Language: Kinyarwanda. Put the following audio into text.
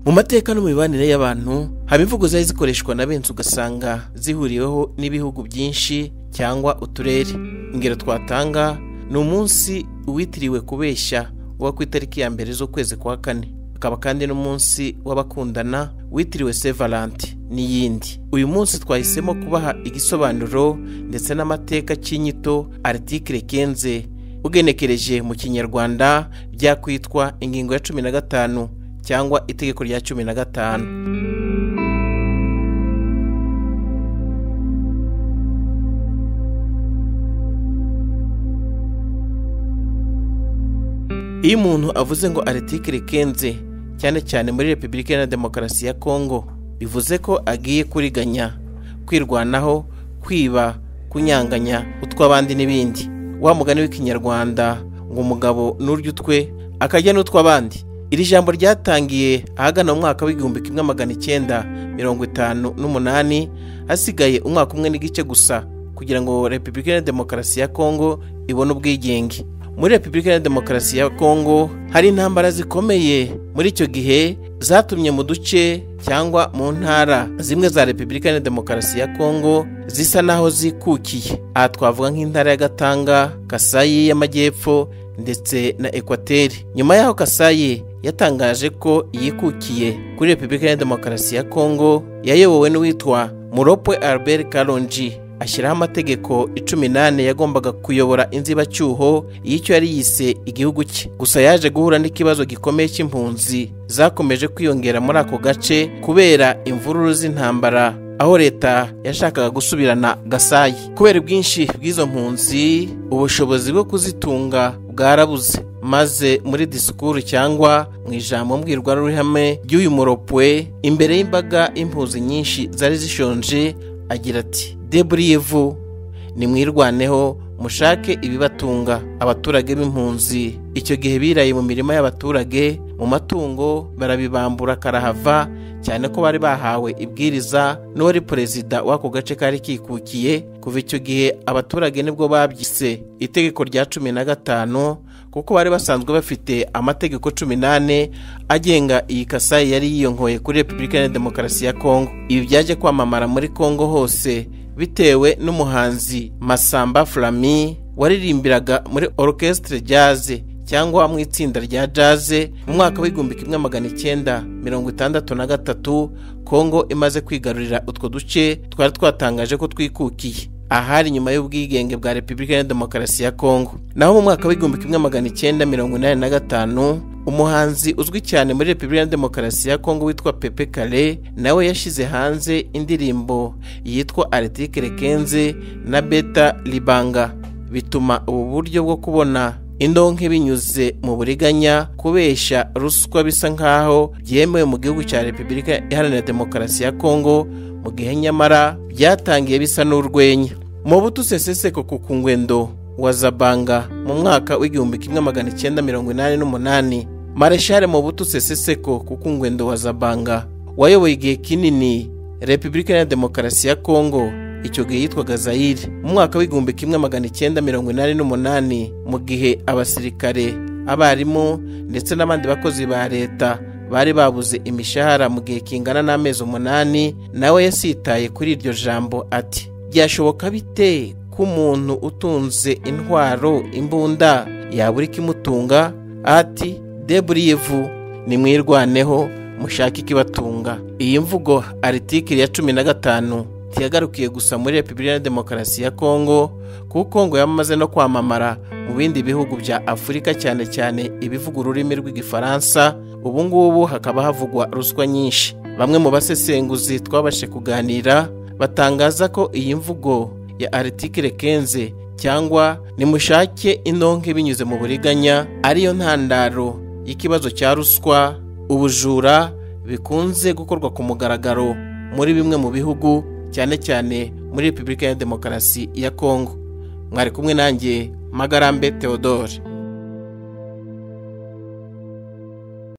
mu mateka no mu mibanire y'abantu haba imvugo zari zikoreshwa na benshi ugasanga zihuriweho n'ibihugu byinshi cyangwa uturere ingero twatanga ni umunsi uwitiriwe kubeshya uba ku itariki ya mbere z'ukwezi kwa kane akaba kandi n'umunsi w'abakundana witiriwe sevalanti n'iyindi uyu munsi twahisemo kubaha igisobanuro ndetse n'amateka cy'inyito aritikire kenze ugenekereje mu kinyarwanda byakwitwa ingingo ya cumi na gatanu cyangwa itegeko rya cumi na gatanu iyo umuntu avuze ngo aritikire kenze cyane cyane muri repubulika iharanira demokarasi ya kongo bivuze ko agiye kuriganya kwirwanaho kwiba kunyanganya utw'abandi n'ibindi wa mugani w'ikinyarwanda ngo umugabo n'urya utwe akajya n'utw'abandi iri jambo ryatangiye ahagana mu mwaka w'igihumbi kimwe magana icyenda mirongo itanu n'umunani hasigaye umwaka umwe n'igice gusa kugira ngo repubulika iharanira demokarasi ya kongo ibone ubwigenge muri repubulika iharanira demokarasi ya kongo hari intambara zikomeye muri icyo gihe zatumye mu duce cyangwa mu ntara zimwe za repubulika iharanira demokarasi ya kongo zisa n'aho zikukiye aha twavuga nk'intara ya gatanga kasayi y'amajyepfo ndetse na ekwateri nyuma y'aho kasayi yatangaje ko yikukiye kuri repubulika ya demokarasi ya kongo yayobowe n'uwitwa muropwe albert karonji ashyiraho amategeko icumi n'ane yagombaga kuyobora inzibacyuho y'icyo yari yise igihugu cye gusa yaje guhura n'ikibazo gikomeye cy'impunzi zakomeje kwiyongera muri ako gace kubera imvururu z'intambara aho leta yashakaga gusubirana gasayi kubera ubwinshi bw'izo mpunzi ubushobozi bwo kuzitunga bwarabuze maze muri disikuru cyangwa mu ijambo mbwirwaruhame ry'uyu muropwe imbere y'imbaga y'impunzi nyinshi zari zishonje agira ati deburiyevu nimwirwaneho mushake ibibatunga abaturage b'impunzi icyo gihe biraye mu mirima y'abaturage mu matungo barabibambura karahava cyane ko bari bahawe ibwiriza n'uwari perezida w'ako gace kari kikukiye kuva icyo gihe abaturage nibwo babyise itegeko rya cumi na gatanu kuko bari basanzwe bafite amategeko cumi n'ane agenga iyi kasayi yari yiyonkoye kuri repubulika ya demokarasi ya kongo ibi byaje kwamamara muri kongo hose bitewe n'umuhanzi masamba flami waririmbiraga muri orchestre jazz cyangwa mu itsinda rya jaze mu mwaka w'igihumbi kimwe magana icyenda mirongo itandatu na gatatu kongo imaze kwigarurira utwo duce twari twatangaje ko twikukiye ahari nyuma y'ubwigenge bwa repubulika ya demokarasi ya kongo naho mu mwaka w'igihumbi kimwe magana icyenda mirongo inani na gatanu umuhanzi uzwi cyane muri repubulika ya demokarasi ya kongo witwa pepe kare nawe yashyize hanze indirimbo yitwa aritikire kenze na beta libanga bituma ubu buryo bwo kubona indonke binyuze mu buriganya kubeshya ruswa bisa nk'aho byemewe mu gihugu cya repubulika iharanira demokarasi ya kongo mu gihe nyamara byatangiye bisa n'urwenya mu butuseseseko ku kungwendo wa zabanga mu mwaka w'igihumbi kimwe magana icyenda mirongo inani n'umunani mareshare mu butuseseseko ku kungwendo wa zabanga wayoboye igihe kinini repubulika iharanira demokarasi ya kongo icyo gihe yitwaga zayire mu mwaka w'igihumbi kimwe magana icyenda mirongo inani n'umunani mu gihe abasirikare abarimu ndetse n'abandi bakozi ba leta bari babuze imishahara mu gihe kingana n'amezi umunani nawe yasitaye kuri iryo jambo ati byashoboka bite ko umuntu utunze intwaro imbunda yabura ikimutunga ati deburiyevu nimwirwaneho mushake ikibatunga iyi mvugo aritikiri ya cumi na gatanu ntiyagarukiye gusa muri repubulika ya demokarasi ya kongo kuko kongo yamaze no kwamamara mu bindi bihugu bya afurika cyane cyane ibivuga ururimi rw'igifaransa ubu ngubu hakaba havugwa ruswa nyinshi bamwe mu basesenguzi twabashe kuganira batangaza ko iyi mvugo ya aritikire kenze cyangwa nimushake inonke binyuze mu buriganya ariyo ntandaro y'ikibazo cya ruswa ubujura bikunze gukorwa ku mugaragaro muri bimwe mu bihugu cyane cyane muri repubulika ya demokarasi ya kongo mwari kumwe nanjye magarambe theodore